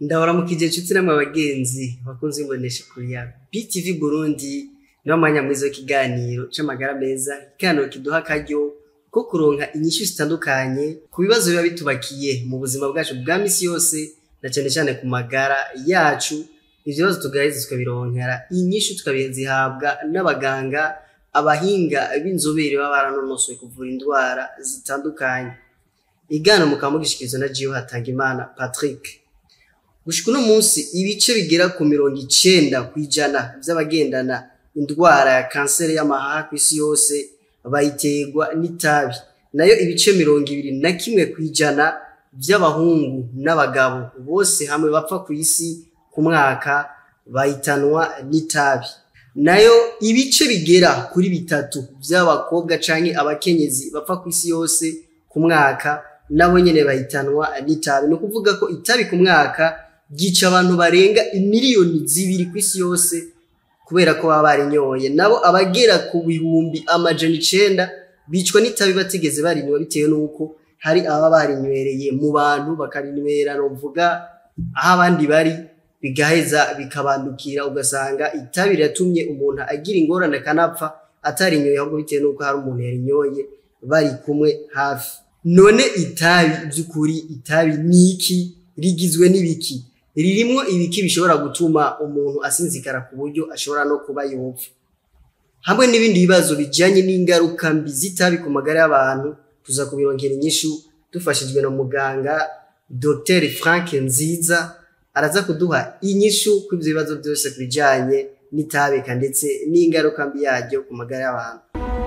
ndabaramukije inshuti namwe abagenzi bakunze imbonesha kuri ya BTV Burundi niwo mwanya mwiza w'ikiganiro c'amagara meza ikiganiro kiduha akaryo ko kuronka inyishu zitandukanye ku bibazo biba bitubakiye mu buzima bwacu bwa misi yose na cane cane ku magara yacu ivyo bibazo tugaheza tukabironkera inyishu tukazihabwa n'abaganga abahinga b'inzobere baba baranonosoye kuvura indwara zitandukanye igana mukaba mugishikirizwa na Jiho Hatangimana Patrick gushika uno munsi ibice bigera ku mirongo icenda kw'ijana vy'abagendana indwara ya kanseri y'amahaha kw'isi yose bayiterwa n'itabi nayo ibice mirongo ibiri na kimwe kw'ijana vy'abahungu n'abagabo bose hamwe bapfa kw'isi ku mwaka bahitanwa n'itabi nayo ibice bigera kuri bitatu vy'abakobwa canke abakenyezi bapfa kw'isi yose ku mwaka nabo nyene bahitanwa n'itabi ni ukuvuga ko itabi ku mwaka ryica abantu barenga imiliyoni zibiri kw'isi yose kubera ko baba barinyoye nabo abagera ku bihumbi amajana icenda bicwa n'itabi batigeze barinywa bitewe n'uko hari ababa barinywereye mu bantu bakarinywera novuga aho abandi bari bigaheza bikabandukira ugasanga itabi riratumye umuntu agira ingorane akanapfa atarinyoye ahubwo bitewe n'uko hari umuntu yarinyoye bari kumwe hafi none itabi by'ukuri itabi ni iki rigizwe n'ibiki ririmwo ibiki bishobora gutuma umuntu asinzikara ku buryo ashobora no kuba yopfa hamwe n'ibindi bibazo bijanye n'ingaruka mbi z'itabi ku magara y'abantu tuza kubirongera inyishu dufashijwe na muganga Dr Frank Nziza araza kuduha inyishu kuri ivyo bibazo byose ku bijanye n'itabika ndetse n'ingaruka mbi yaryo ku magara y'abantu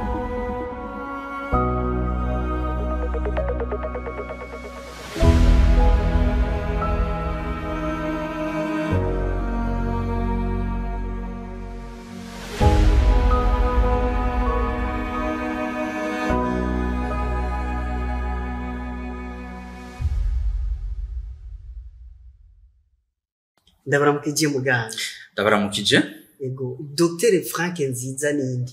ndabaramukije muganga ndabaramukije ego Dr Frank Nziza nindi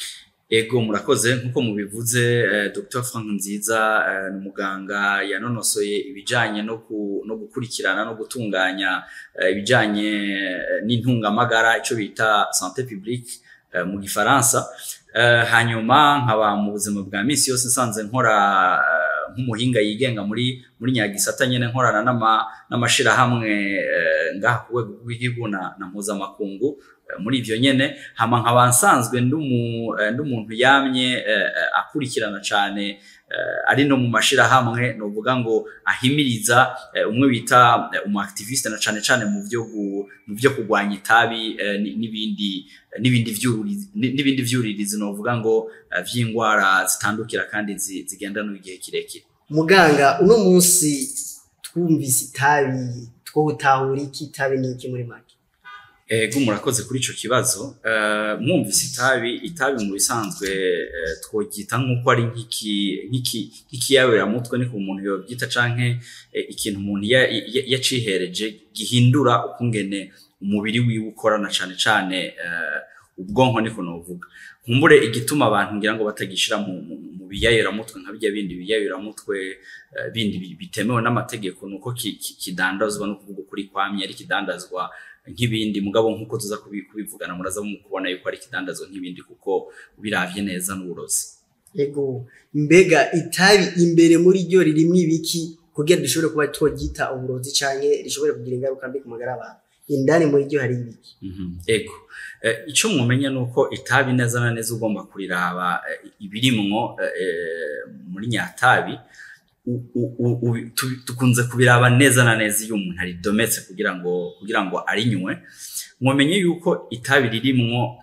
ego murakoze nkuko mubivuze eh, Dr Frank Nziza eh, ni umuganga yanonosoye ibijanye no, ku, no gukurikirana no gutunganya eh, ibijanye eh, n'intungamagara ico bita santé publique eh, mu gifaransa eh, hanyuma nkaba mu buzima bwa misi yose nsanze nkora eh, nk'umuhinga yigenga muri muri nyagisata nyene nkorana n'ama n'amashirahamwe eh, ngaha ku rwego rw'igihugu na, na mpuzamakungu eh, muri ivyo nyene hama nkaba nsanzwe ndumuntu yamye eh, akurikirana cane eh, ari no mu mashirahamwe novuga ngo ahimiriza eh, umwe bita eh, umu activiste na cane cane mu vyo mu vyo kugwanya itabi eh, n'ibindi n'ibindi vyuririzi n'ibindi vyuririzi novuga ngo uh, vy'ingwara zitandukira kandi zigendana igihe kirekire muganga uno munsi twumvise itabi twotahura iki itabi ni iki muri make ego murakoze kuri ico kibazo uh, mwumvise itabi itabi mu bisanzwe uh, twogyita nk'uko ari nk'iki nk'iki nk'ikiyabera niko umuntu yobyita canke uh, ikintu umuntu yacihereje ya, ya gihindura ukungene umubiri wiwe ukorana cane cane ubwonko niko novuga nkumbure igituma abantu ngira ngo batagishira mu, mu, mu biyayiramutwe nka bijya bindi biyayiramutwe uh, bindi bitemewe n'amategeko nuko kidandazwa no kuvuga ukuri kwamye ari kidandazwa nk'ibindi mugabo nk'uko tuza kubivugana muraza kubona yuko ari kidandazwa nk'ibindi kuko biravye neza n'uburozi yego mbega itabi imbere muri ryo ririmwo ibiki kugira dushobore kuba twogyita uburozi canke rishobore kugira ingaruka mbi ku magara y'abantu indani muri ryo hari ibiki ego icyo mumenya ni uko itabi neza na neza ugomba kuriraba ibirimwo muri nyatabi tukunze kubiraba neza na neza iyo umuntu aridometse kugira ngo kugira ngo arinywe mumenye yuko itabi ririmwo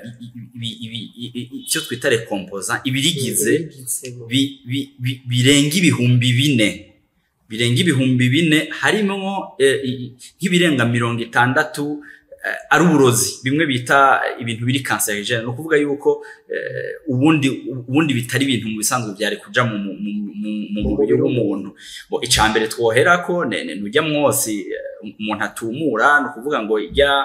icyo twita rekompoza ibirigize birenga ibihumbi bine birenga ibihumbi bine harimwo nk'ibirenga mirongo itandatu ari uburozi bimwe bita ibintu biri cancerigene no kuvuga yuko ubundi ubundi bitari ibintu mu bisanzwe byari kuja mu mubiri w'umuntu bo icambere twoherako nujya mwosi umuntu atumura no kuvuga ngo ijya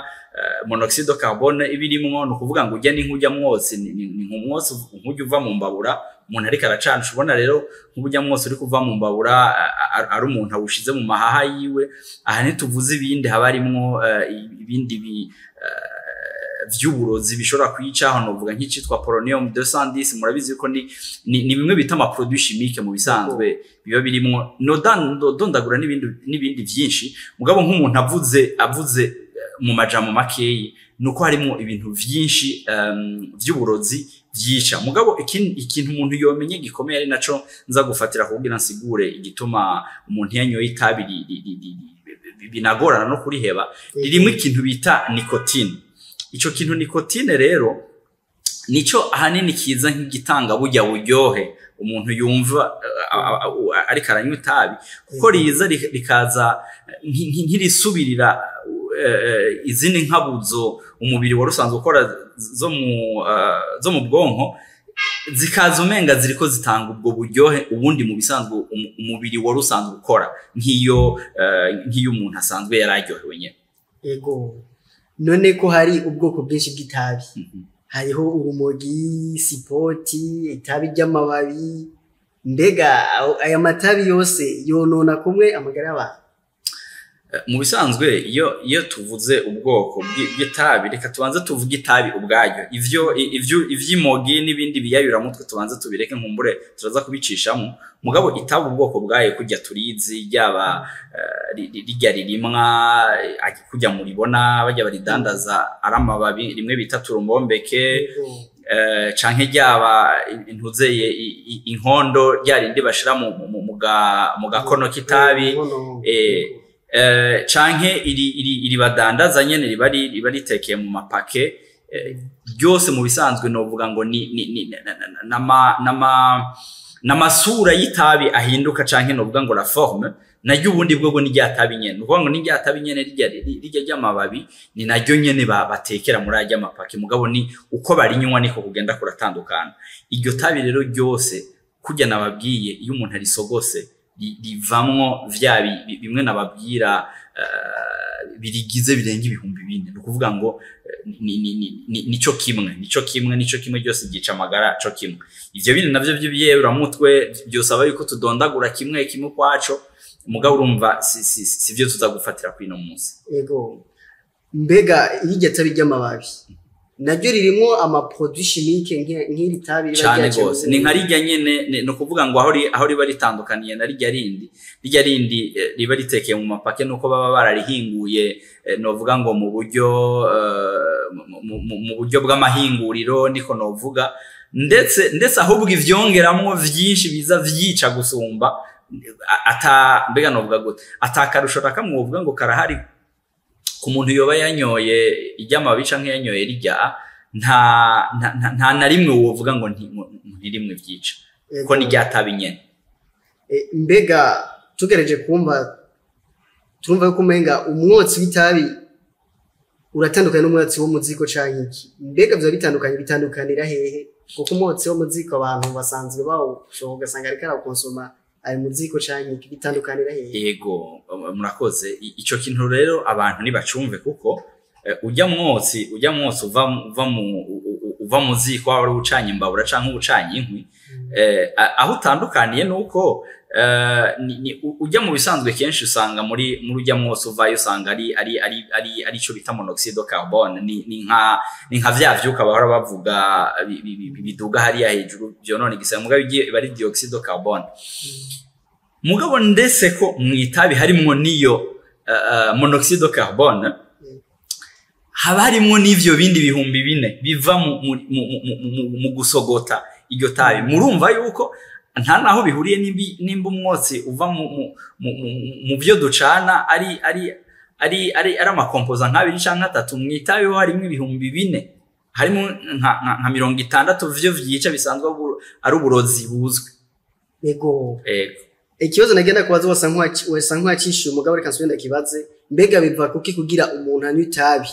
monoxide de carbone ibirimwo no kuvuga ngo ujya n'inkujya mwotsi ni nk'umwotsi nkujya uva mu mbabura umuntu ariko aracana ubona rero nk'uburyo mwose uri kuva mu mbabura ari umuntu awushize mu mahaha yiwe aha ntituvuze ibindi haba harimwo ibindi vy'uburozi bishobora kwica hano novuga nk'icitwa polonium 210 murabizi ko ni ni bimwe bita ama produits chimiques mu bisanzwe biba birimwo dondagura n'ibindi n'ibindi vyinshi mugabo nk'umuntu avuze avuze mu majambo makeyi nuko harimo ibintu vyinshi um, vy'uburozi vyica mugabo ikintu umuntu yomenye gikomeye ari naco nza gufatira kugira nsigure igituma umuntu yanyoye itabi binagorana no kuriheba ririmo ikintu bita nicotine ico kintu nikotine rero nico ahanini kiza nk'igitanga burya buryohe umuntu yumva ariko aranywa itabi kuko riza rikaza nkirisubirira izindi nkabuzo umubiri wari usanzwe ukora zo mu zo mu bwonko zikaza umenga ziriko zitanga ubwo buryohe ubundi mu bisanzwe umubiri wari usanzwe ukora nk'iyo nk'iyo umuntu asanzwe yari aryohewe nyine yego none ko hari ubwoko bwinshi bw'itabi hariho urumogi sipoti itabi ry'amababi mbega aya matabi yose yonona kumwe amagara y'abantu mu bisanzwe iyo iyo tuvuze ubwoko bw'itabi reka tubanze tuvuge itabi ubwaryo ivyo ivyo ivy'imogi n'ibindi biyayuramutwe tubanze tubireke nkumbure turaza kubicishamo mugabo itabi ubwoko bwayo kujya turizi ryaba rijya ririmwa kujya muribona bajya baridandaza ari amababi rimwe bita turumbombeke canke ryaba intuzeye inkondo ryarindi bashira mu gakono k'itabi canke iri badandaza nyene riba riba ritekeye mu mapake ryose mu bisanzwe novuga ngo ni n'amasura y'itabi ahinduka canke novuga ngo la forme naryo ubundi bwo ni rya tabi nyene nukuvuga ngo ni rya tabi nyene rirya rirya ry'amababi ni naryo nyene batekera muri arya mapake mugabo ni uko barinywa niko kugenda kuratandukana iryo tabi rero ryose kurya nababwiye iyo umuntu arisogose rivamwo vya bimwe nababwira birigize birenga ibihumbi bine ni ukuvuga ngo nico kimwe nico kimwe nico kimwe byose gica amagara co kimwe ivyo bindi navyo vy'ibiyeuramutwe byosaba yuko tudondagura kimwe kimwe kwaco mugabo urumva si vyo tuza gufatira kwino munsi yego mbega iryo tabi ry'amababi naryo ririmo amaproduit chimique nk'iri tabi cyane gose ni nka rijya nyene ni ukuvuga ngo aho riba ritandukaniye na rijya rindi rijya rindi riba ritekeye mu mapake nuko baba bararihinguye novuga ngo mu buryo mu buryo bw'amahinguriro niko novuga ndetse ndetse ahubwo ivyongeramwo vyinshi biza vyica gusumba ata mbega novuga gute atakarusho nakamwe wovuga ngo karahari ku muntu yoba yanyoye iry'amababi canke yanyoye rirya nta nta na rimwe wovuga ngo ntirimwe vyica kuko ni ryatabi nyene mbega tugereje kumva turumva yuko umenga umwotsi w'itabi uratandukanye n'umwotsi wo mu ziko canke iki mbega vyoba bitandukanye bitandukanira hehe kuko umwotsi wo mu ziko abantu basanzwe bawushoboka ugasanga ariko arawukonsoma ari mu ziko canke bitandukanira hehe yego murakoze ico kintu rero abantu ntibacumve kuko ujya mwotsi ujya mwotsi uva uva mu uva mu ziko waba ari ucanye imbabura canke ucanye inkwi aho utandukaniye nuko ujya mu bisanzwe kenshi usanga muri muri ujya mwose uvayo usanga ari ari ari ari ari cyo bita monoxide de carbone ni ni nka ni nka vya vyuka bahora bavuga biduga hariya hejuru byonone gisa mugabo igiye bari dioxide de carbone mugabo ndetse ko mu itabi harimwo niyo uh, monoxide de carbone haba harimwo n'ivyo bindi bihumbi bine biva mu, mu, mu, mu, mu gusogota iryo tabi murumva yuko nta naho bihuriye nimba umwotsi uva mu byo ducana ari ari ari ari ari amakompoza nk'abiri cyangwa atatu mu itabi ho harimo ibihumbi bine harimo nka mirongo itandatu vyo vyica bisanzwe ari uburozi buzwi yego ikibazo nagenda kubaza wasa nk'uwacishiye umugabo reka nsubire ndakibaze mbega biva kuki kugira umuntu anywa itabi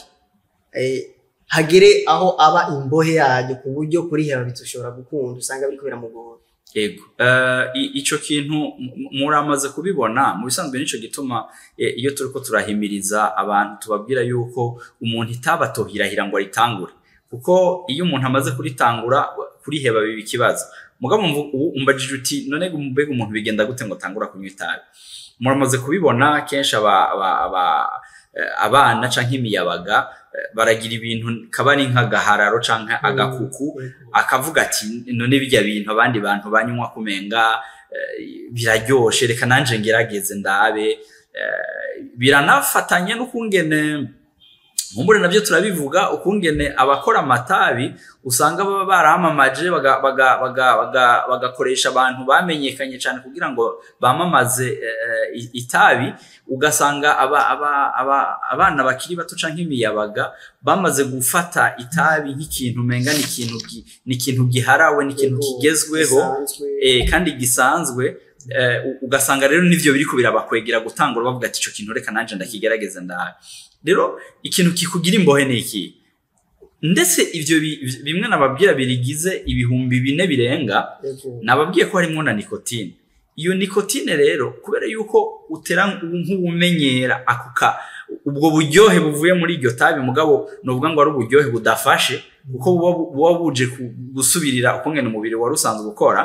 hagere aho aba imbohe yaryo ku buryo kuriheba bitushobora gukunda usanga biriko biramugora yego icyo kintu muramaze kubibona mu bisanzwe nicyo gituma iyo turi ko turahimiriza abantu tubabwira yuko umuntu itabatohirahira ngo aritangure kuko iyo umuntu amaze kuritangura kuriheba biba ikibazo mugabo mvu- ubu umbajije uti none mbega umuntu bigenda gute ngo tangura kunywa itabi muramaze kubibona kenshi aba, aba, aba, eh, abana canke imiyabaga eh, baragira ibintu kaba ari nk'agahararo canke agakuku akavuga ati none bijya bintu abandi bantu banywa kumenga eh, biraryoshe reka nanje ngerageze ndabe eh, biranafatanye n'ukungene mumbure navyo turabivuga ukungene abakora amatabi usanga baba baramamaje baga- baga- baga- baga- bagakoresha abantu bamenyekanye cyane kugira ngo bamamaze eh, i- itabi ugasanga aba, aba, aba, abana bakiri bato canke imiyabaga bamaze gufata itabi nk'ikintu menga ni ikintu gi- ni ikintu giharawe ni ikintu kigezweho eh, kandi gisanzwe eh, u- ugasanga rero nivyo biriko birabakwegera gutangura bavuga ati ico kintu reka nanje ndakigerageze ndabe rero ikintu kikugira imbohe ni iki ndetse ivyo bi- bimwe nababwira birigize ibihumbi bine birenga nababwiye ko harimo na nikotine iyo nikotine rero kubera yuko utera nk'ubumenyera akuka ubwo buryohe buvuye muri iryo tabi mugabo nuvuga ngo ari uburyohe budafashe kuko buba buba buje ku- gusubirira ukungene umubiri wari usanzwe ukora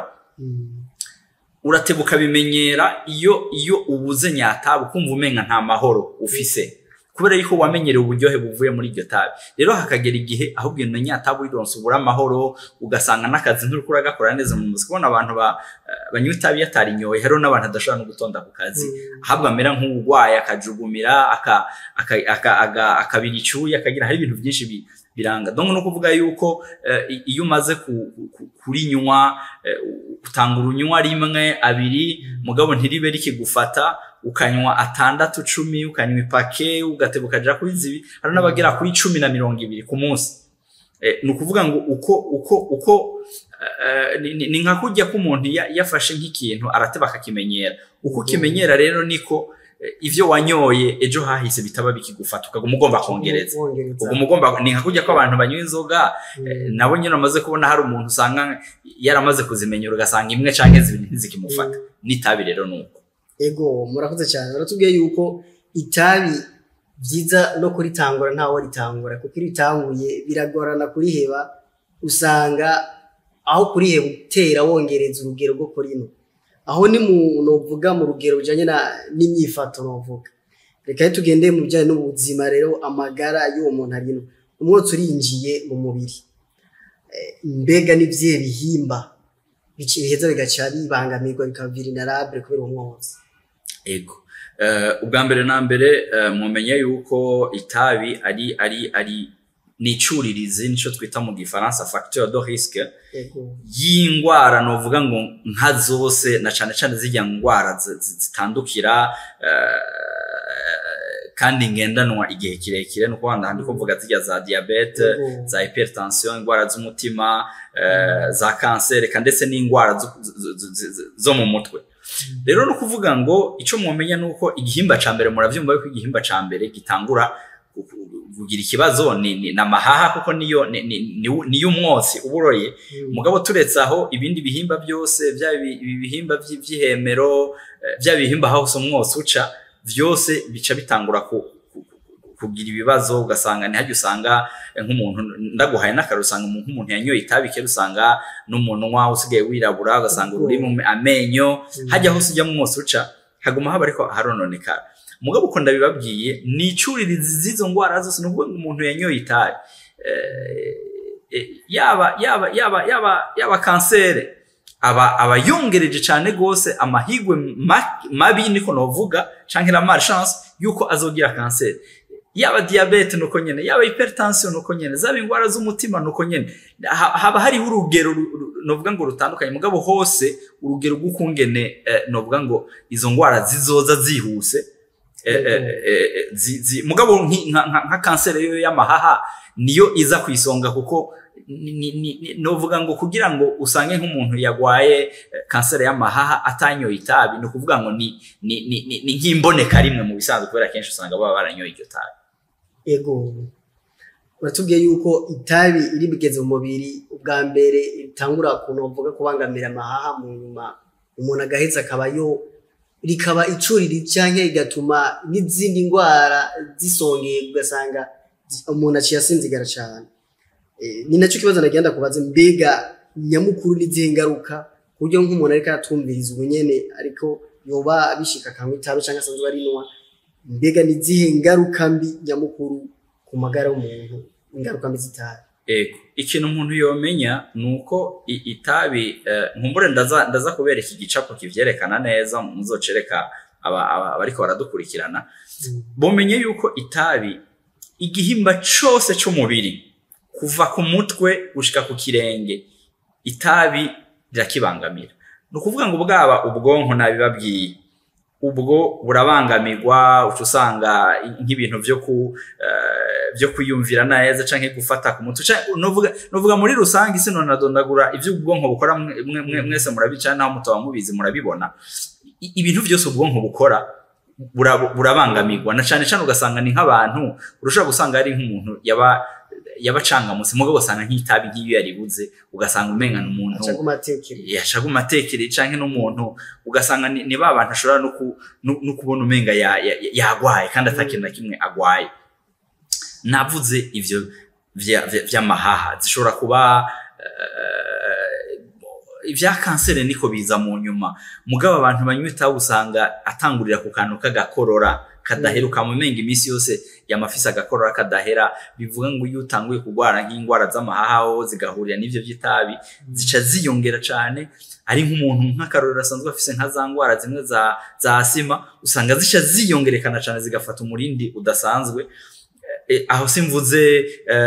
uratebuka bimenyera iyo iyo ubuze nyatabi ukumva umenga nta mahoro ufise kubera yuko wamenyereye uburyohe buvuye muri iryo tabi rero hakagera igihe ahubwo iyo nyatabi wironse ubura amahoro ugasanga n'akazi nturiko uragakora neza mu muzi kubona abantu ba- eh, banywa itabi yatarinyoye hariho n'abantu adashobora no gutonda ku kazi ahubwo amera nk'uwurwaye akajugumira aka- aka- aka- aga- akabira icyuya akagira hari ibintu byinshi bi- biranga donc no kuvuga yuko eh, i- iyo umaze ku- ku- kurinywa eh, utanga urunywa rimwe abiri mugabo ntiribe rikigufata ukanywa atandatu cumi ukanywa ipake ugateba ukaja kuri zibi hari n'abagera kuri cumi na mirongo ibiri ku munsi Eh, ni ukuvuga ngo uko uko uko eh, ni- ni- ni nka kurya ko umuntu ya- yafashe nk'ikintu arateba akakimenyera uko ukimenyera rero niko eh, ivyo wanyoye ejo hahise bitaba bikigufata ukaguma ugomba kongereza ubwo mugomba ni nka kurya ko abantu banywa inzoga eh, nabo nyine bamaze kubona hari umuntu usanga yaramaze kuzimenyera ugasanga imwe canke zibiri ntizikimufata n'itabi rero nuko ego murakoze cyane baratubwiye yuko itabi byiza no kuritangura ntawe ritangura kuko iyo ritanguye biragorana kuriheba usanga aho kuriheba utera wongereza urugero rwo kurino aho ni mu novuga mu rugero rujanye na- n'imyifato novuga reka rero tugende mu bijyanye n'ubuzima rero amagara y'uwo muntu arino umwotsi urinjiye mu mubiri Eh, mbega n'ivyihe bihimba bici- biheza bigaca bibangamirwa bikaba vulnerable kubera uwo mwotsi ego Eh, ubwa mbere na mbere eh, mumenye yuko itabi ari ari ari ni icuririzi nico twita mu gifaransa facteur de risque ego y'ingwara novuga ngo nka zose na cane cane zirya ngwara zi- zi- zitandukira eh, kandi ngendanwa igihe kirekire nuko wanda ndiko mvuga zirya za diabete Ego. za hypertension ingwara z'umutima eh, za kanseri eka ndetse n'ingwara zo- zo- zo- zo- zo mu mutwe rero no kuvuga ngo icyo mumenya ni uko igihimba ca mbere muravyumva yuko igihimba ca mbere gitangura ku- ku- kugira ikibazo ni, ni, ni amahaha kuko niyo ni, ni, ni, niyo umwotsi uburoye mugabo turetse aho ibindi bihimba byose bya ibi- ibi bihimba vy'i- vy'ihemero eh, bya bihimba hose umwotsi uca vyose bica bitangura ku, ku, ku- kugira ibibazo ugasanga ntihajya usanga eh, nk'umuntu ndaguhaye n'akaro usanga umuntu nk'umuntu yanyoye itabi kera usanga n'umunwa usigaye wirabura ugasanga ururimi amenyo hajya hose ujya mu mwose uca haguma haba ariko harononekara mugabo uko ndabibabwiye ni icuririzi z'izo ngwara zose ni ukuvuga ngo umuntu yanyoye itabi eh, eh, yaba yaba yaba yaba yaba kansere aba aba yongereje cyane gose amahigwe ma- mabi niko novuga canke la malchance yuko azogira kanseri yaba diabete nuko nyene yaba hypertension nuko nyene zaba ingwara z'umutima nuko nyene Ha- haba hariho urugero ru- ru- novuga ngo rutandukanye mugabo hose urugero rw'ukungene eh, novuga ngo izo ngwara zizoza zihuse eh, eh, eh, eh, zi- zi- mugabo nki- nka nka- nka kanseri yo y'amahaha niyo iza ku isonga kuko ni- ni- ni- ni- novuga ngo kugira ngo usange nk'umuntu yagwaye eh, kanseri y'amahaha atanyoye itabi ni ukuvuga ngo ni ni ni ni- ni nk'imboneka rimwe mu bisanzwe kubera kenshi usanga baba baranyoye iryo tabi ego uratubwiye yuko itabi iri bigeze mu mubiri ubwa mbere ritangura ukuntu bavuga kubangamira amahaha mu nyuma umuntu agaheza akaba yo rikaba icuriri cyangwa rigatuma n'izindi ndwara zisongeye ugasanga umuntu aciye asinzigara cyane Eh, ni nacyo kibazo nagenda kubaza mbega nyamukuru n'izihe ngaruka ku buryo nk'umuntu ariko aratumviriza ubu nyene ariko yoba bishika akanywa itabi canke asanzwe arinwa mbega n'izihe ngaruka mbi nyamukuru ku magara y'umuntu ingaruka mbi z'itabi ego ikintu umuntu yomenya ni uko i- itabi eh, nkumbure ndaza ndaza kubereka igicapo kivyerekana neza muzocereka aba- aba- abariko baradukurikirana bumenye yuko itabi igihimba cose c'umubiri kuva ku mutwe gushika ku kirenge itabi rirakibangamira ni ukuvuga ngo bwaba ubwonko nabibabwiye ubwo burabangamirwa uca usanga nk'ibintu vyo ku eh, vyo kwiyumvira neza canke gufata ku mutwe canke novuga novuga muri rusange isi nonadondagura ivyo ubwonko bukora mwe- mwe- mwe- mwese murabica naho mutaba mubizi murabibona I- ibintu vyose ubwonko bukora bura- burabangamirwa na cane cane ugasanga ni nk'abantu urashobora gusanga ari nk'umuntu yaba yabacangamutse mugabo ugasanga nk'itabi nk'iyo yaribuze ugasanga umenga ni umuntu aca kumatekero yashaga umatekere canke n'umuntu ugasanga ni, ni ba bantu ashobora no, ku, no, no kubona umenga ya- ya- ya- yagwaye kandi atakintu na kimwe agwaye navuze ivyo vya- vya- vy'amahaha zishobora kuba eh, ivya kanseri niko biza mu nyuma mugabo abantu banywa itabi usanga atangurira ku kantu k'agakorora kadahera ukamumenga iminsi yose yamafise agakorora kadahera bivuga ngo iyo utanguye kurwara nk'indwara z'amahaha ho zigahurira n'ivyo vy'itabi zica ziyongera cane ari nk'umuntu nk'akarorero asanzwe afise nka za ndwara zimwe za za asima usanga zica ziyongerekana cane zigafata umurindi udasanzwe Eh, aho simvuze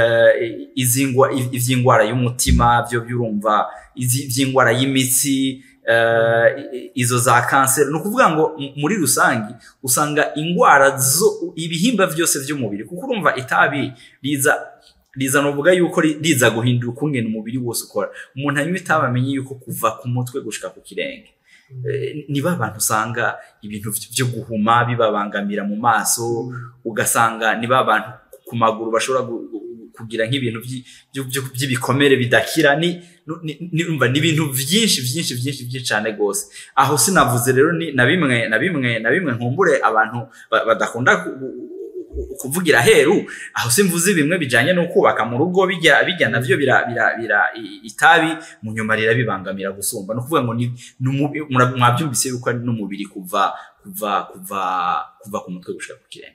eh, izi ngwa- iv- ivy'indwara y'umutima byo byurumva izi vy'indwara y'imitsi eh, i- izo za kanseri ni ukuvuga ngo m- muri rusange usanga indwara zo ibihimba vyose vy'umubiri kuko urumva itabi riza riza novuga yuko ri- riza guhindura ukungene umubiri wose ukora umuntu anywa itabi amenye yuko kuva ku mutwe gushika ku kirenge Eh, ni ba bantu usanga ibintu vy- vyo guhuma bibabangamira mu maso ugasanga ni ba bantu ku maguru bashobora gu- gu- kugira nk'ibintu vyi- vyo- vyo- vy'ibikomere bidakira ni ni- ni umva, ni ibintu vyinshi vyinshi vyinshi vyinshi cane gose aho sinavuze rero ni na bimwe na bimwe na bimwe nkumbure abantu ba- badakunda ku- ku- kuvugira heru aho simvuze bimwe bijanye no kubaka mu rugo bijya bijya navyo bira bira bira i- itabi mu nyuma rirabibangamira gusumba no kuvuga ngo ni ni umubi- mura- mwabyumvise yuko ari n'umubiri kuva kuva kuva kuva ku mutwe gushika ku kirenge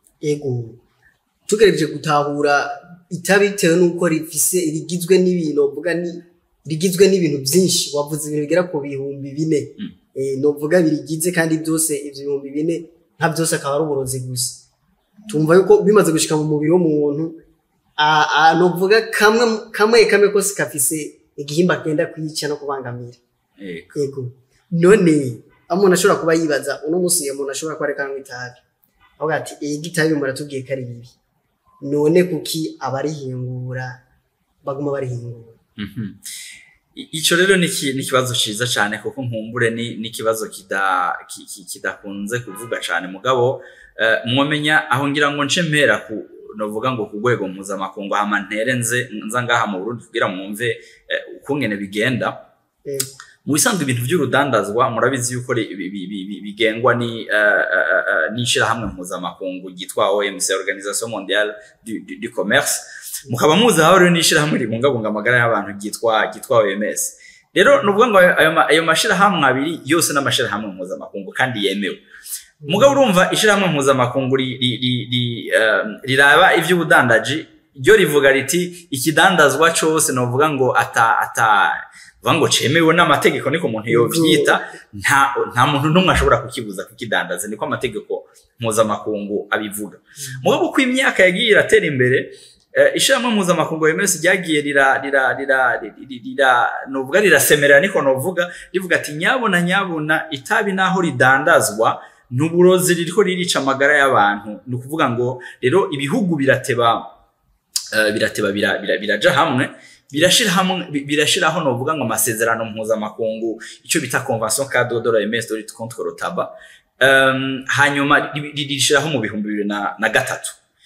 ego tugerageje gutahura itabi bitewe n'uko rifise rigizwe n'ibintu novuga ni rigizwe n'ibintu byinshi wavuze ibintu bigera ku bihumbi bine Mm. Eh, novuga birigize kandi byose ivyo bihumbi bine nka byose akaba ari uburozi gusa tumva yuko bimaze gushika mu mubiri w'umuntu a- a- novuga kamwe kamwe kamwe kose kafise igihimba kenda kwica no kubangamira Ego. yego none aho umuntu ashobora kuba yibaza uno munsi iyo umuntu ashobora kuba ariko anywa itabi avuga ati iyi itabi muratubwiye ko ari bibi none kuki abarihingura baguma barihingura Mhm. I- Ico rero ni iki- ni ikibazo ciza cane kuko nkumbure ni ni ikibazo kida ki- ki- kidakunze kuvuga cane mugabo eh, mwomenya aho ngira ngo nce mpera ku novuga ngo ku rwego mpuzamakungu hama ntere nze nza ngaha mu Burundi kugira mwumve eh, ukungene bigenda Yego. mu bisanzwe ibintu by'urudandazwa murabizi yuko ri- bi- bi- bi- bi- bigengwa ni eh, eh, eh, n'ishirahamwe mpuzamakungu ryitwa OMC Organisation Mondiale du, du, du Commerce mukaba muzi aho rero n'ishirahamwe ribungabunga amagara y'abantu ryitwa ryitwa OMS rero nuvuga ngo ayo, ma- ayo mashirahamwe abiri yose n'amashirahamwe mpuzamakungu kandi yemewe mugabo urumva ishirahamwe mpuzamakungu ri- ri- ri- ri- eh, riraba ivy'ubudandaji ryo rivuga riti ikidandazwa cose novuga ngo ata ata vuga ngo cemewe n'amategeko niko umuntu yovyita nta nta muntu n'umwe ashobora kukibuza kukidandaza niko amategeko mpuzamakungu abivuga mugabo uko imyaka yagiye iratera imbere eh, ishirahamwe mpuzamakungu OMS ryagiye rira rira rira rira- rira novuga rirasemerera niko novuga rivuga ati nyabona nyabona itabi naho ridandazwa n'uburozi ririko ririca amagara y'abantu ni ukuvuga ngo rero ibihugu birateba eh, birateba bira- bira- biraja hamwe birashira hamwe bi- birashiraho novuga ngo amasezerano mpuzamakungu icyo bita convention cadre de l'OMS de lutte contre le tabac um, hanyuma ri- ri- rishiraho mu bihumbi bibiri na, na gatatu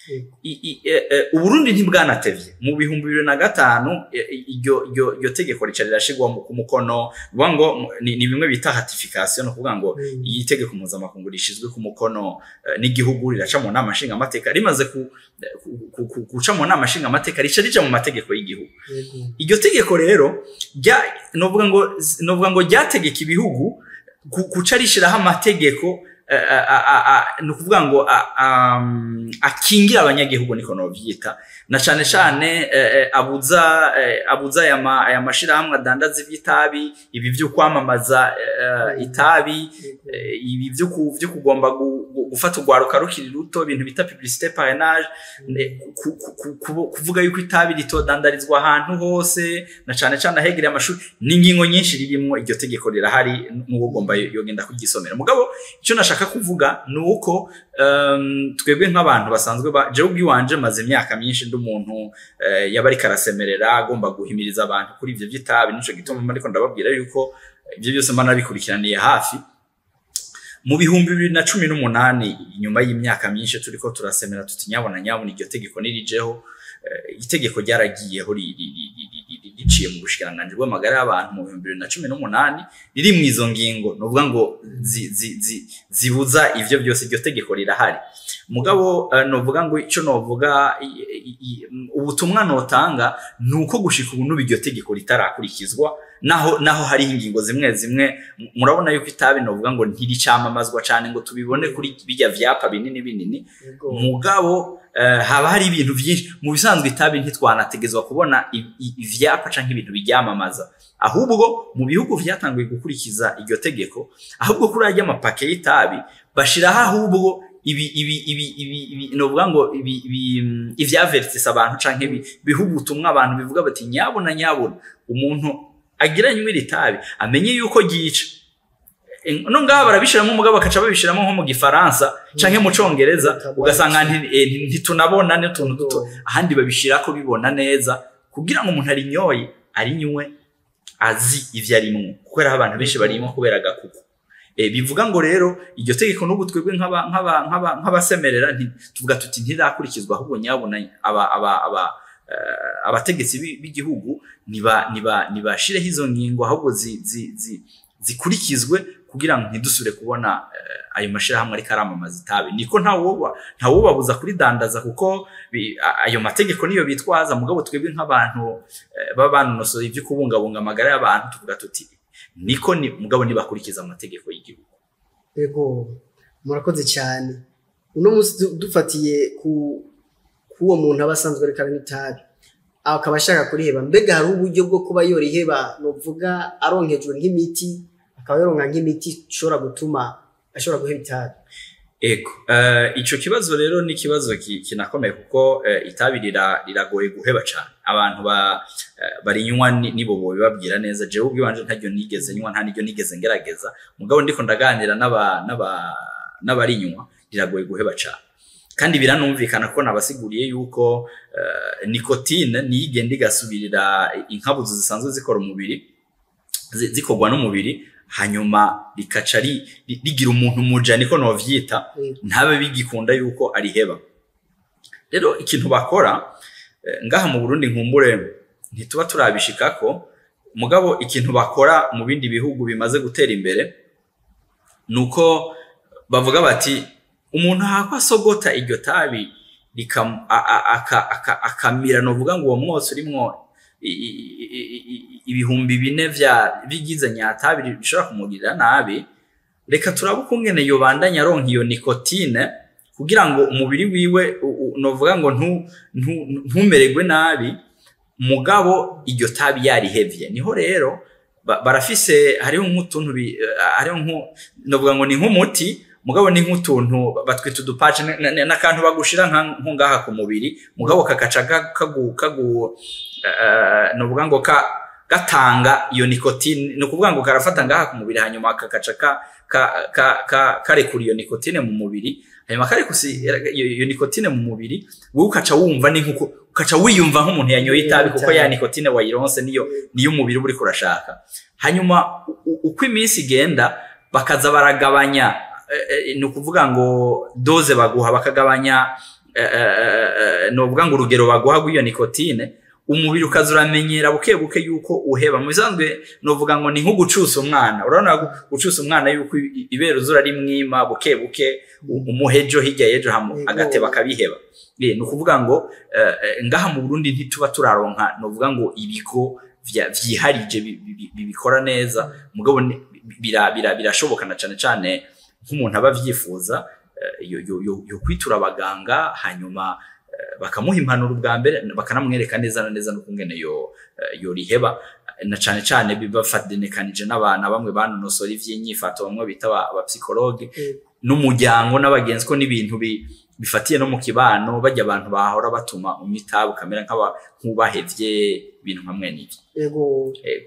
Yego. i- i- e- e, uburundi ntibwanatevye mu bihumbi bibiri na gatanu e- e, iryo iryo- iryo tegeko rica rirashigwa mu- ku mukono bivuga ngo ni ni bimwe bita ratification ni ukuvuga ngo Mm. iyi tegeko mpuzamakungu rishyizwe ku mukono eh, n'igihugu riraca mu nama nshingamateka rimaze ku- ku- ku- ku- guca mu nama nshingamateka rica rija mu mategeko y'igihugu Yego. iryo tegeko rero rya novuga ngo novuga ngo ryategeka ibihugu ku- guca rishiraho amategeko eh, a- a- a- a- ni ukuvuga ngo a- am, akingira abanyagihugu niko novyita na cane cane eh, eh, abuza eh, abuza aya ma- aya mashirahamwe adandaza ivy'itabi ibi vyo kwamamaza eh, itabi Yego. eh, ibi vyo ku- vyo kugomba gu- gu- gufata urwaruka rukiri ruto ibintu bita publicité parrainage ne- ku- ku- ku- ku- kuvuga yuko itabi ritodandarizwa ahantu hose na cane cane ahegereye amashuri n'ingingo nyinshi ririmwo iryo tegeko rirahari n'uwo ugomba yo- yogenda kuryisomera mugabo icyo nashaka kuvuga ni uko um, twebwe nk'abantu basanzwe ba jewe ubwiwanje maze imyaka myinshi ndi umuntu eh, yaba ariko arasemerera agomba guhimiriza abantu kuri ivyo vy'itabi nico gituma mba ariko ndababwira yuko ibyo byose mba nabikurikiraniye hafi mu bihumbi bibiri na cumi n'umunani inyuma y'imyaka myinshi turiko turasemera tuti nyabona nyabona iryo tegeko nirijeho eh, itegeko ryaragiyeho ri- ri- ri- ri- ri- ri- riciye mu bushikiranganji bw'amagara y'abantu mu bihumbi bibiri na cumi n'umunani riri mu izo ngingo ni ukuvuga ngo zi- zi- zi- zibuza ivyo byose iryo tegeko rirahari mugabo eh, novuga ngo icyo novuga i- i- i- ubutumwa notanga ni uko gushika ubu n'ubu iryo tegeko ritarakurikizwa naho naho hariho ingingo zimwe zimwe m- murabona yuko itabi novuga ngo ntiricamamazwa cyane ngo tubibone kuri bijya vyapa binini binini Yego. mugabo eh, haba hari ibintu byinshi mu bisanzwe itabi ntitwanategezwa kubona i- i- ivyapa canke ibintu biryamamaza ahubwo mu bihugu vyatanguye gukurikiza iryo tegeko ahubwo kuri arya amapake y'itabi bashiraho ahubwo ibi ibi ibi ibi ibi novuga ngo ibi ibi mm, ivyavertisa abantu canke ibi biha ubutumwa abantu bivuga bati nyabona nyabona umuntu agira nywe iri tabi amenye yuko ryica Eh, no ngaha barabishiramo umugabo bakaca babishiramo nko mu gifaransa canke mu congereza ugasanga nti- eh, nti- ntitunabona n'utuntu duto ahandi babishira ko bibona neza kugira ngo umuntu arinyoye arinywe azi ivyo arimwo kuko hariho abantu benshi barimwo kubera agakuku Eh, bivuga ngo rero iryo tegeko n'ubu twebwe nk'aba- nk'aba- nk'aba- nk'abasemerera nti- tuvuga tuti ntirakurikizwa ahubwo nyabona aba aba aba eh, abategetsi b'i- b'igihugu niba niba nibashireho izo ngingo ahubwo zi- zi- zi- zikurikizwe kugira ngo ntidusubire kubona eh, ayo mashirahamwe ariko aramamaza itabi niko ntawoba ntawubabuza kuridandaza kuko bi- a- ayo mategeko niyo bitwaza mugabo twebwe nk'abantu eh, baba banonosoye ibyo kubungabunga amagara y'abantu tuvuga tuti niko ni mugabo nibakurikiza amategeko y'igihugu Yego. Murakoze cyane. Uno munsi du- dufatiye ku kuwo muntu aba asanzwe ariko aranywa itabi. Akaba ashaka kuriheba. Mbega hari uburyo bwo kuba yoriheba novuga aronkejwe nk'imiti akaba yoronka nk'imiti ishobora gutuma ashobora guheba itabi. ego eh, ico kibazo rero ni ikibazo ki- kinakomeye kuko eh, itabi rira- riragoye guheba cane abantu ba eh, barinywa ni- nibo bobibabwira neza jewe ubwiwanje ntaryo nigeze nywa nta niryo nigeze ngerageza mugabo ndiko ndaganira n'aba n'aba n'abarinywa riragoye guheba cane kandi biranumvikana ko nabasiguriye yuko eh, nikotine niyo igenda igasubirira inkabuzo zisanzwe zikora umubiri zi- zikorwa n'umubiri hanyuma rikaca ri- ri- rigira umuntu muja niko novyita Yego. ntabe bigikunda yuko ariheba rero ikintu bakora eh, ngaha mu Burundi nkumbure ntituba turabishikako mugabo ikintu bakora mu bindi bihugu bimaze gutera imbere nuko bavuga bati umuntu ahakwa asogota iryo tabi rikam- a- a- aka- aka- akamira novuga ngo uwo mwose urimwo i- i- i- i- ibihumbi bine vya bigize nyatabi bishobora kumugirira nabi reka turabe ukungene yobandanya aronka iyo nikotine kugira ngo umubiri wiwe u- u- novuga ngo ntu- ntu- ntumererwe nabi mugabo iryo tabi yarihevye niho rero ba- barafise hariho nk'utuntu bi- eh, hariho nku novuga ngo ni nk'umuti mugabo ni nk'utuntu batwita udupace n- n- n'akantu bagushira nka- nko ngaha ku mubiri mugabo kagaca ga- kagu kagu eh, novuga ngo ka gatanga iyo nikotine ni ukuvuga ngo karafata ngaha ku mubiri hanyuma kagaca ka ka ka ka karekura iyo nikotine mu mubiri hanyuma karekusi iyo iyo nikotine mu mubiri wowe ukaca wumva ni nkuko ukaca wiyumva nk'umuntu yanyoye itabi kuko ya nikotine wayironse niyo niyo umubiri uba uriko urashaka hanyuma u- u- uko iminsi igenda bakaza baragabanya eh, eh, ni ukuvuga ngo doze baguha bakagabanya eh, eh, eh, novuga ngo urugero baguha rw'iyo nikotine umubiri ukaza uramenyera buke buke yuko uheba mu bisanzwe novuga ngo ni nko gucusa umwana urabona gu- gucusa umwana yuko i- ibere uzura ari mwima buke buke u- umuhejo hirya y'ejo hamu- Yego. agateba akabiheba Eh, ni ukuvuga ngo eh, eh, ngaha mu burundi ntituba turaronka novuga ngo ibigo vya- vyiharije bi- bi- bi- bikora neza mugabo ni- bira- bira- birashoboka na cane cane nk'umuntu aba avyifuza eh, yo- yo- yo- yo kwitura abaganga hanyuma eh, bakamuha impanuro bwa mbere bakanamwereka neza na neza n'ukungene yo eh, yoriheba na cane cane bibafadenekanije n'abana bamwe banonosora ivy'inyifato bamwe bita aba- abapsikologe Yego. n'umuryango n'abagenzi ko n'ibintu bi- bifatiye no mu kibano bajya abantu bahora batuma umwitabu ukamera nk'aba- nk'ubahevye ibintu nka mwene ibi yego Yego.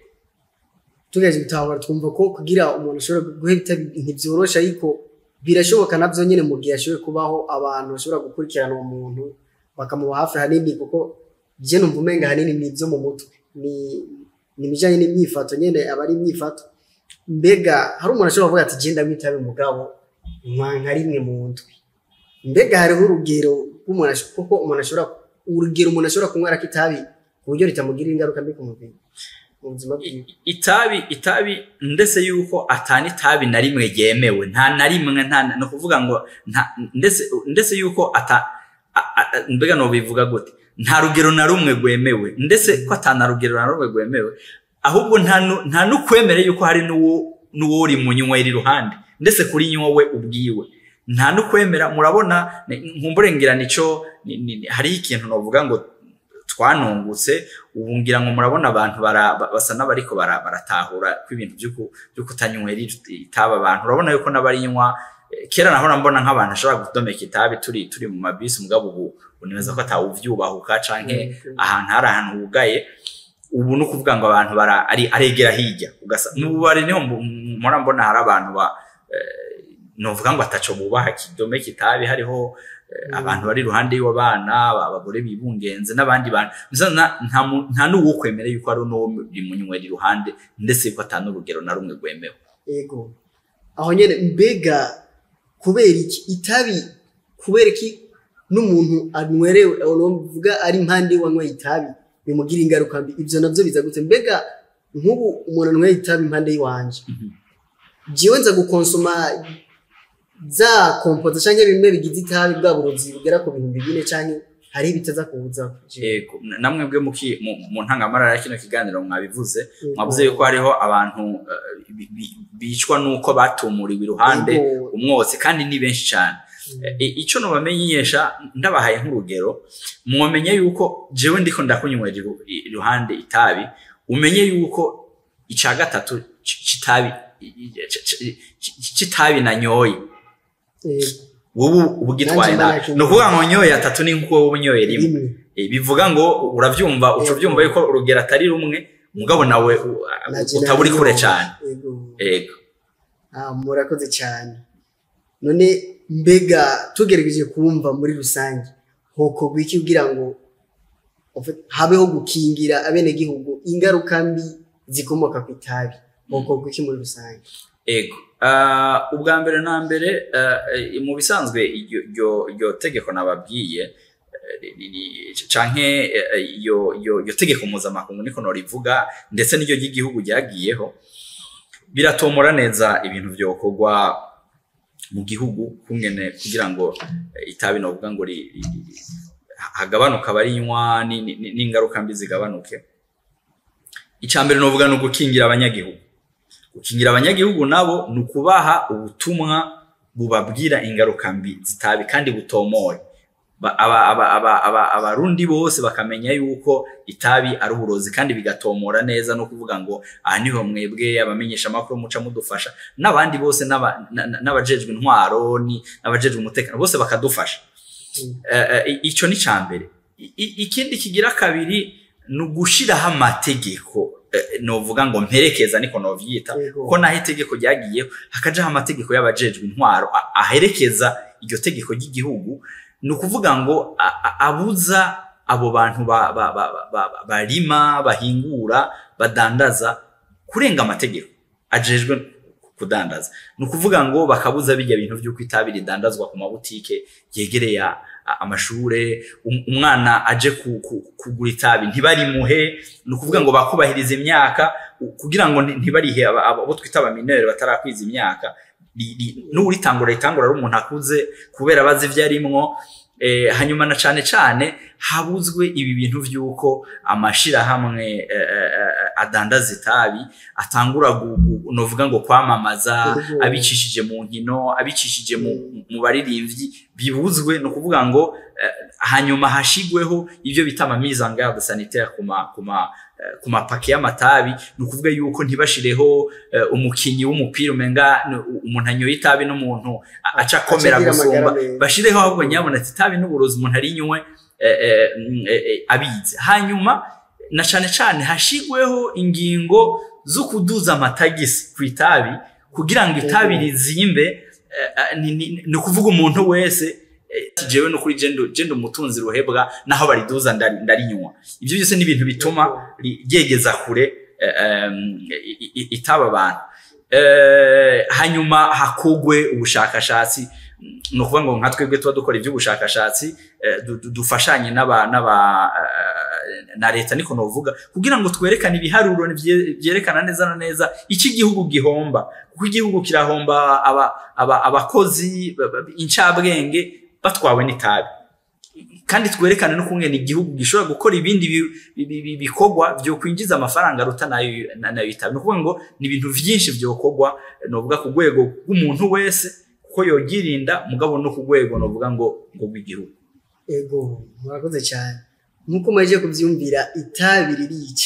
tugeje gutahura twumva ko kugira umuntu ashobora guheba itabi ntibyoroshe ariko birashoboka navyo nyene mu gihe ashoboye kubaho abantu bashobora gukurikirana uwo muntu bakamuba hafi hanini kuko je numva umenga hanini ni ivyo mu mutwe ni ni ibijanye n'imyifato nyene aba ari imyifato mbega hari umuntu ashobora kuvuga ati je ndamwitabe mugabo nywa nka rimwe mu ndwi mbega hariho urugero rw'umuntu ash- kuko umuntu ashobora urugero umuntu ashobora kunywera ko itabi ku buryo ritamugirira ingaruka mbi ku mubiri mu buzima bwiwe I- itabi itabi ndetse yuko atani itabi na rimwe ryemewe nta na rimwe nta ni ukuvuga ngo nta ndetse ndetse yuko ata a- a- mbega no bivuga gute nta rugero na rumwe rwemewe ndetse ko atana rugero na rumwe rwemewe ahubwo nta nu- nta n'ukwemere yuko hari n'uwo n'uwo uri mu nywera iruhande ndetse kuri nyowe ubwiwe nta n'ukwemera murabona ni- nkumburengera nico ni- ni- ni- hariho ikintu novuga ngo twanungutse ubu ngira ngo murabona abantu bara- ba- basa n'abariko bara- baratahura ko ibintu vy'uku- vyo kutanywera itaba abantu urabona yuko n'abarinywa eh, kera nahora mbona nk'abantu ashobora gudomeka itabi turi turi mu mabisi mugabo ubu unibaza ko atawuvyubahuka canke ahantu hari ahantu hugaye ubu ni ukuvuga ngo abantu bara ari aregera hirya ugasa mu bubari niho mbu- mpora mbona hari abantu ba eh, novuga ngo ataco bubaha kidomeka itabi hariho eh, Mm. abantu bari iruhande y'abana abagore bibungenze n'abandi bantu Mbese nta- nta mu- nta n'uwo kwemera yuko ari n'uwo uri munywera iruhande ndetse yuko ata n'urugero na rumwe rwemewe ego aho nyene mbega kubera iki itabi kubera iki n'umuntu anywerewe uvuga ari impande wanyweye itabi bimugira ingaruka mbi ivyo navyo biza gute mbega nk'ubu umuntu anyweye itabi impande y'iwanje Mhm. jewe nza gukonsoma za kompoza canke bimwe bigize itabi bwa burozi bugera ku bihumbi bine canke hariho ibitaza kubuza Yego, na- namwe bwe muki- mu mu ntangamarara ya kino kiganiro mwabivuze mwavuze yuko hariho abantu eh, bi- bi- bicwa n'uko batumuriwe iruhande Yego. umwotsi kandi ni benshi cyane I- ico nobamenyesha ndabahaye nk'urugero mwomenye yuko jewe ndiko ndakunywera iru- iruhande itabi umenye yuko ica gatatu c- c'itabi i- i- c- c- c- c'itabi nanyoye Yego. wowe ubugitwaye Nanjye nabi mbona ni ukuvuga ngo nyoye atatu ni nk'uko wowe unyoye rimwe rimwe Eh, bivuga ngo uravyumva uca Yego. uvyumva yuko urugero atari rumwe mugabo nawe u- Naje utaba uri kure nabyo. cyane Yego. yego Ah, murakoze cyane none mbega tugerageje kumva muri rusange hokorwa iki kugira ngo ufe- habeho gukingira abenegihugu ingaruka mbi zikomoka ku itabi hokorwa iki muri rusange ego Ah, ubwa mbere na mbere ah, eh, mu bisanzwe iryo iryo- iryo tegeko nababwiye eh, ri- ri- ri- canke eh, iyo iyo iyo tegeko mpuzamakungu niko norivuga ndetse n'iryo ry'igihugu ryagiyeho biratomora neza ibintu vyokorwa mu gihugu kungene kugira ngo eh, itabi novuga ngo ri- ri- ri- hagabanuka abarinywa ni- ni- ni- n'ingaruka mbi zigabanuke icya mbere novuga ni ugukingira abanyagihugu gukingira abanyagihugu nabo ni ukubaha ubutumwa bubabwira ingaruka mbi zitabi kandi butomoye Ba- aba- aba- aba- aba- abarundi bose bakamenya yuko itabi ari uburozi kandi bigatomora neza no kuvuga ngo aha niho mwebwe abamenyesha amakuru muca mudufasha n'abandi bose n'aba- na- na- n'abajejwe intwaro ni- n'abajejwe umutekano bose bakadufasha Mm. Eh, eh, icyo ni icya mbere I- i- ikindi kigira kabiri ni ugushiraho amategeko eh, novuga ngo mperekeza niko novyita Yego. ko naho itegeko ryagiyeho hakajaho amategeko y'abajejwe intwaro a- aherekeza iryo tegeko ry'igihugu ni ukuvuga ngo a- a- abuza abo bantu ba- ba- ba- ba- ba- barima bahingura badandaza kurenga amategeko ajejwe kudandaza ni ukuvuga ngo bakabuza bijya bintu by'uko itabi ridandazwa ku mabutike yegereye a- a- amashure um- umwana aje ku- ku- kugura itabi ntibarimuhe ni ukuvuga ngo bakubahiriza imyaka u- kugira ngo nti- ntibarihe aba- aba- abo twita abaminere batarakwiza imyaka Ri- ri- n'uritangura ritangura ari umuntu akuze kubera abazi ibyo arimwo eh, hanyuma na cane cane habuzwe ibi bintu vy'uko amashirahamwe eh, eh, eh, adandaza itabi atangura gu- gu- novuga ngo kwamamaza Urugo. abicishije mu nkino abicishije mu, mu baririmbyi bibuzwe ni ukuvuga ngo eh, hanyuma hashigweho ivyo bita ama mise en garde sanitaire ku ma ku ma eh, ku mapake y'amatabi ni ukuvuga yuko ntibashireho eh, umukinyi w'umupira umenga ni umuntu anyoye itabi n'umuntu a- aca akomera agira gusumba amagara meza. bashireho ahubwo nyabona ati itabi n'uburozi umuntu arinywe eh, eh, mm, eh, eh, abizi hanyuma na cane cane hashigweho ingingo zo kuduza amatagisi ku itabi kugira ngo itabi Mhm. rizimbe eh, eh, ni- ni ni ukuvuga umuntu wese eh, jewe no kuri jendo jendo umutunzi ruhebwa naho bariduza ndari- ndarinywa ivyo byose ni ibintu bituma ri- ryegeza kure eh, em, i- i- itaba abantu Eh, hanyuma hakugwe ubushakashatsi ni ukuvuga ngo nka twebwe tuba dukora iby'ubushakashatsi eh, du- du- dufashanye n'aba n'aba eh, na leta niko novuga kugira ngo twerekane ibiharuro bye- byerekana neza na neza iki igihugu gihomba kuko igihugu kirahomba aba- aba- abakozi ba- ba- incabwenge batwawe n'itabi kandi twerekane no kungena igihugu gishobora gukora ibindi bi- bi- bi- bikorwa byo kwinjiza amafaranga aruta nayo na- nayo itabi ni ukuvuga ngo ni ibintu vyinshi vyokorwa novuga ku rwego rw'umuntu wese kuko yogirinda mugabo no ku rwego novuga ngo ngo rw'igihugu ego murakoze cyane nk'uko mwaje kubyumvira itabi ririca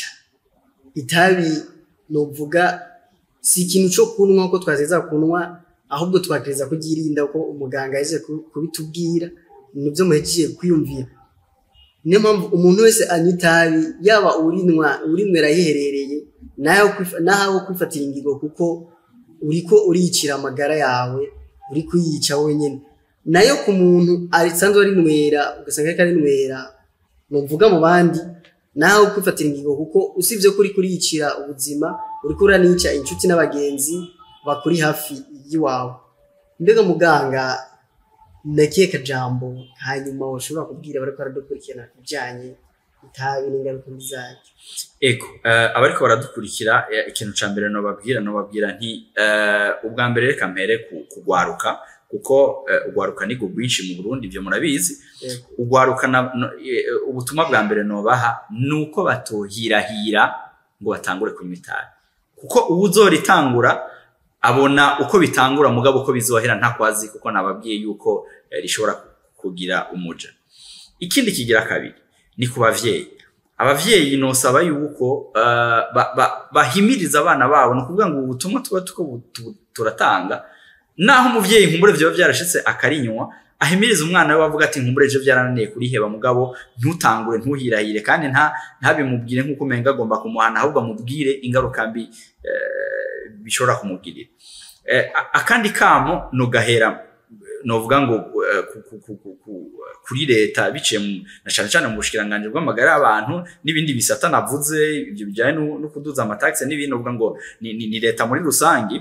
itabi novuga si ikintu cyo kunywa uko twazeza kunywa ahubwo twakereza kugirinda uko umuganga yaje ku- kubitubwira nibyo muhejeje kwiyumvira niyo mpamvu umuntu wese anywa itabi yaba urinwa urinywera yiherereye naho kwifa- naho kwifatira ingingo kuko uriko uriyicira amagara yawe uri kuyica wenyine nayo ku muntu asanzwe arinywera ugasanga ariko arinywera nuvuga mu bandi nawe kwifatira ingingo kuko usibye ko uri kuriyicira ubuzima uri uranica inshuti n'abagenzi bakuri hafi y'iwawe mbega muganga ndakiye kajambo hanyuma ushobora kubwira bariko baradukurikirana ku bijanye itabi n'ingaruka mbi zaryo ego eh, abariko baradukurikira eh, ikintu ca mbere nobabwira nobabwira nti eh, ubwa mbere reka mpere ku- kugwaruka kuko eh, ugwaruka ni rwinshi mu burundi ivyo murabizi Ego. ugwaruka na- no- eh, ubutumwa bwa mbere nobaha ni uko batohirahira ngo batangure kunywa itabi kuko uwo uzoritangura abona uko bitangura mugabo uko bizohera ntakwazi kuko nababwiye yuko eh, rishobora kugira umuja ikindi kigira kabiri ni ku bavyeyi abavyeyi nosaba yuko eh, ba- ba- bahimiriza abana babo ni ukuvuga ngo ubu butumwa tuba tuko bu- tu- turatanga naho umuvyeyi nkumbure vyoba vyarashitse akarinywa ahimiriza umwana we bavuga ati nkumbure ejo byarananiye kuriheba mugabo ntutangure ntuhirahire kandi nta ntabimubwire nk'uko umenga agomba kumuhana ahubwo amubwire ingaruka mbi eh, bishobora kumugirira Eh, a- akandi kamo nogahera novuga ngo eh, ku- ku- ku- ku- ku- kuri leta biciye mu- na cane cane mu bushikiranganje bw'amagara y'abantu n'ibindi bisata navuze ibyo bijyanye no no kuduza amataxe n'ibindi novuga ngo ni, ni, ni leta muri rusange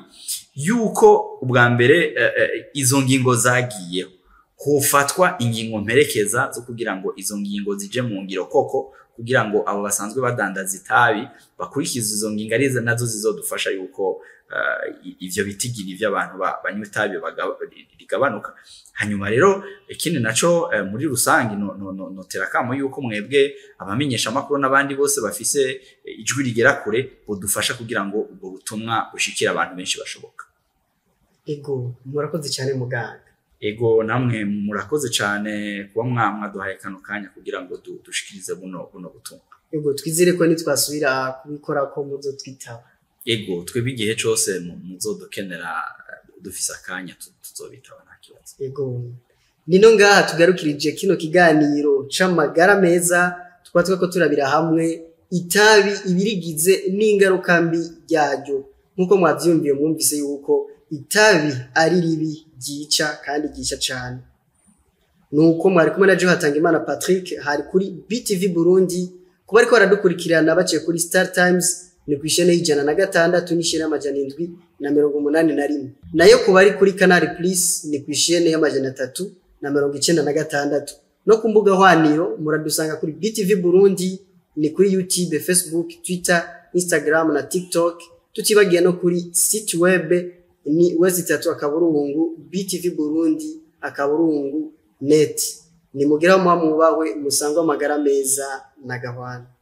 yuko ubwa mbere eh, eh, izo ngingo zagiyeho hofatwa ingingo mperekeza zo kugira ngo izo ngingo zije mu ngiro koko kugira ngo abo basanzwe badandaza itabi bakurikiza izo ngingo ari zo nazo zizodufasha yuko eh, i- ivyo bitigiri vy'abantu ba- banywa itabi baga- rigabanuka hanyuma rero ikindi naco eh, muri rusange no, no, no, notera kamo yuko mwebwe abamenyesha amakuru n'abandi bose bafise eh, ijwi rigera kure budufasha kugira ngo ubwo butumwa bushikire abantu benshi bashoboka ego murakoze cyane muganga ego namwe murakoze cyane kuba mwa- mwaduhaye kano kanya kugira ngo du- dushikirize buno buno butumwa ego twizere ko nitwasubira kubikora ko muzo twitaba ego twebwe igihe cose mu- muzodukenera eh, dufise akanya tu- tuzobitaba nta kibazo ego nino ngaha tugarukirije kino kiganiro c'amagara meza tukaba twako turabira hamwe itabi ibirigize n'ingaruka mbi ryaryo nk'uko mwavyumviye mwumvise yuko itabi ari ribi ryica kandi ryica cane nuko mwari kumwe na Joe imana Patrick hari kuri BTV Burundi kuba ariko baradukurikirana baciye kuri Star Times ni ku ishene y'ijana na gatandatu n'ishene y'amajana indwi na mirongo umunani na rimwe nayo ku bari kuri kanari purisi ni ku ishene y'amajana atatu na mirongo icenda na gatandatu no ku mbuga hwaniro muradusanga kuri btv burundi ni kuri youtube facebook twitter instagram na tiktok tutibagiye no kuri site web ni wezi itatu akaburungu btv burundi akaburungu net nimugiraho muba mubawe musangwe amagara meza na gahwana